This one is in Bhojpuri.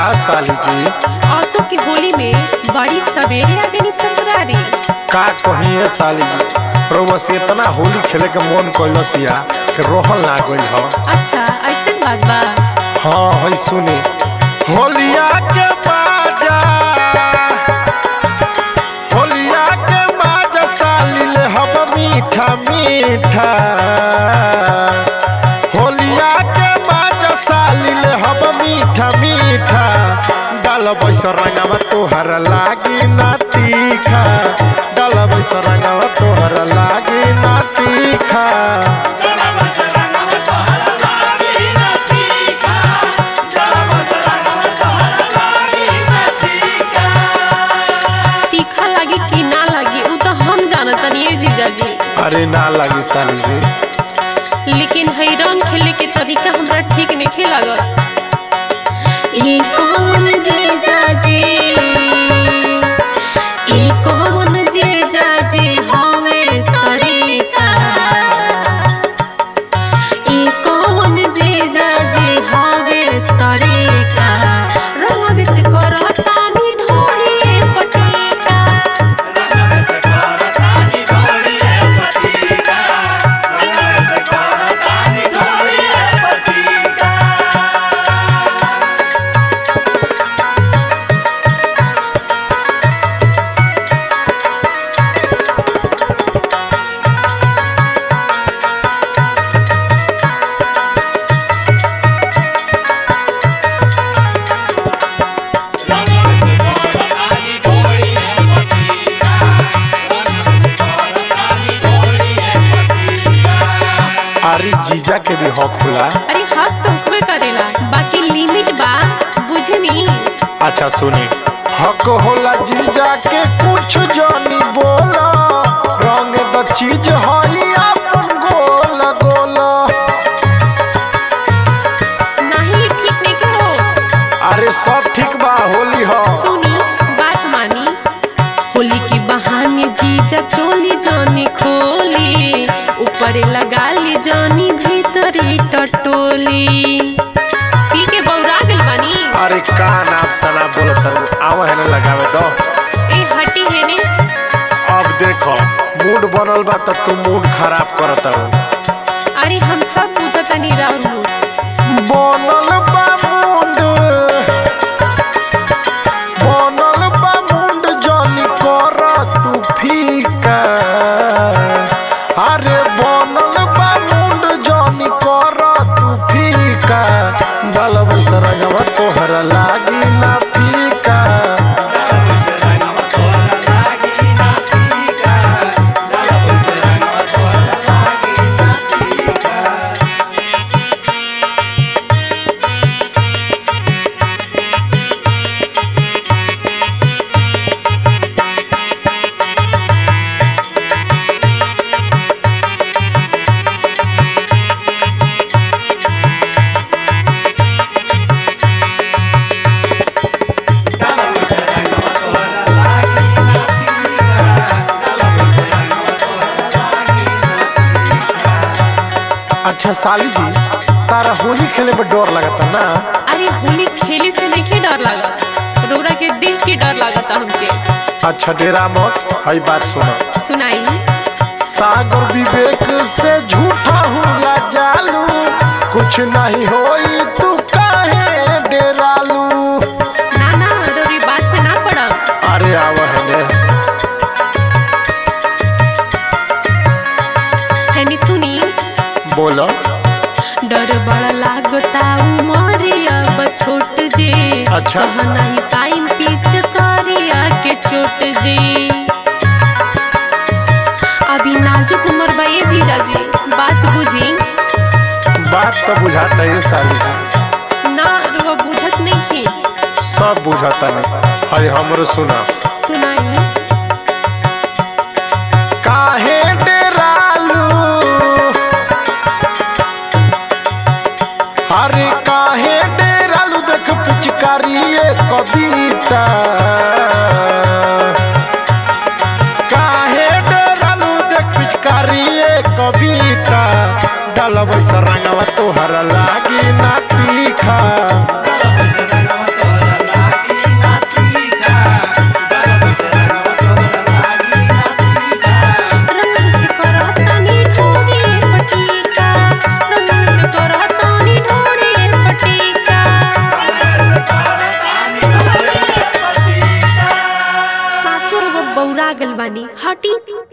साली जी आंसू की होली में बड़ी सवेरे आ गई ससुरारी का कहिए साली जी रउआ से इतना होली खेले के मन कैलसिया कि रोहल ना गइल ह अच्छा ऐसे बात बा हाँ है सुनी होलिया के बाजा होलिया के बाजा साली ले हम मीठा मीठा होलिया के बाजा साली ले हम मीठा मीठा डाल बैस रंगवा तोहर लागी ना तीखा डाल बैस रंगवा तोहर लागी ना तीखा तीखा लगी कि ना लगी उ तो हम जानत नहीं जीजाजी अरे ना लगी साली जी लेकिन हई रंग खेले के तरीका हमरा ठीक नहीं लागल ई कौन जीजाजी ई कौन जीजाजी हवे तरीका ई कौन जीजाजी हवे तरीका रंग बिस करतानी ढोली पटेका अरे जीजा के भी हक होला अरे हक तो हुक्मे करेला बाकी लिमिट बा बुझे नी अच्छा सुनी हक होला जीजा के कुछ जानी बोला रंग द चीज हई अपन गोल गोल नहीं ठीक नहीं के हो अरे सब ठीक बा होली हो सुनी बात मानी होली के बहाने जीजा चोली जानी खोली ऊपर लगा ली जानी भीतरी टटोली पी के बौरा गल बानी अरे का नाप सना बोलत आवा है ना लगावे दो ए हटी है ने अब देखो मूड बनल बा त तू मूड खराब करत हो अरे हम सब पूछता नहीं राहुल बनल बा मुंड बनल बा मुंड जानी कर तू फीका अरे बनल बा मुंड जानी कर तू फीका डालब सरगवा तोहर लागी ना फीका अच्छा साली जी तारा होली खेले में डर लगता ना अरे होली खेले से नहीं डर लगा रोरा के देख के डर लगता हमके अच्छा डेरा मत हई बात सुनो सुनाई सागर विवेक से झूठा हुआ जालू कुछ नहीं होई तू काहे डेरालू ना ना रोरी बात पे ना पड़ा अरे आवहने हैनी सुनी बोलो डर बड़ा लागता उमरे अब छोट जे अच्छा। सह नहीं टाइम पीछ करिया के चोट जे अभी नाजुक उम्र बा ये जीजा जी बात बुझी बात तो बुझाता है साली जी ना रुआ बुझत नहीं थी सब बुझाता नहीं हई हमरो सुना सुनाई काहे डेरालू अरे काहे डेरालू देख पिचकारी कविता काहे डेरालू देख पिचकारी कविता डालब रंगवा तोहर लागी ना तीखा बानी हटी